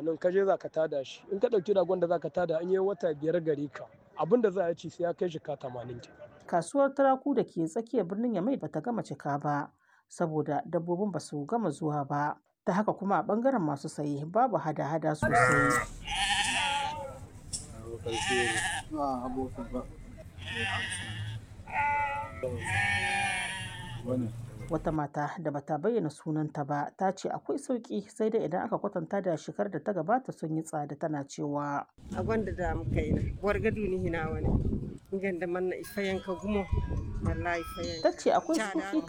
tamanin ka je za ka tada shi in ka ɗauki ragon da za ka tada an yi wata biyar gari ka abin da za a ci sai ya kai jika tamanin ke. Kasuwar turaku da ke tsakiyar birnin Yamai bata gama cika ba saboda dabbobin ba su gama zuwa ba. Ta haka kuma a ɓangaren masu saye babu hada-hada sosai. Wata mata da bata bayyana sunanta ba ta ce akwai sauƙi sai dai idan aka kwatanta da shekarar da ta gabata sun yi tsada tana cewa. A gwanda da muka yi na, wargadu ni hina wani. Inganda manna ifayen ka gumo, wallahi ifayen. Ta ce akwai sauƙi